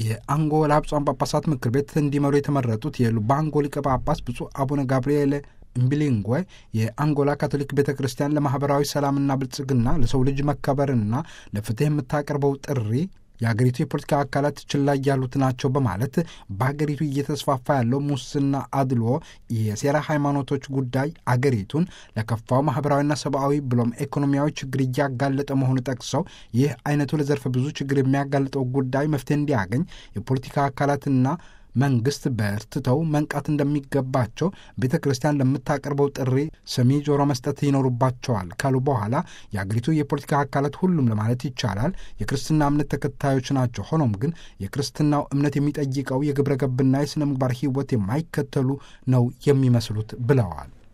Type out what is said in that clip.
የአንጎላ ብፁዓን ጳጳሳት ምክር ቤት እንዲመሩ የተመረጡት የሉባንጎ ሊቀ ጳጳስ ብፁዕ አቡነ ጋብርኤል እምቢሊንጓ የአንጎላ ካቶሊክ ቤተ ክርስቲያን ለማኅበራዊ ሰላምና ብልጽግና ለሰው ልጅ መከበርና ለፍትሕ የምታቀርበው ጥሪ የአገሪቱ የፖለቲካ አካላት ችላ ያሉት ናቸው በማለት በሀገሪቱ እየተስፋፋ ያለው ሙስና፣ አድሎ፣ የሴራ ሃይማኖቶች ጉዳይ አገሪቱን ለከፋው ማህበራዊና ሰብአዊ ብሎም ኢኮኖሚያዊ ችግር እያጋለጠ መሆኑ ጠቅሰው ይህ አይነቱ ለዘርፈ ብዙ ችግር የሚያጋልጠው ጉዳይ መፍትሄ እንዲያገኝ የፖለቲካ አካላትና መንግስት በርትተው መንቃት እንደሚገባቸው ቤተ ክርስቲያን ለምታቀርበው ጥሪ ሰሚ ጆሮ መስጠት ይኖሩባቸዋል ካሉ በኋላ የአገሪቱ የፖለቲካ አካላት ሁሉም ለማለት ይቻላል የክርስትና እምነት ተከታዮች ናቸው። ሆኖም ግን የክርስትናው እምነት የሚጠይቀው የግብረ ገብና የሥነ ምግባር ሕይወት የማይከተሉ ነው የሚመስሉት ብለዋል።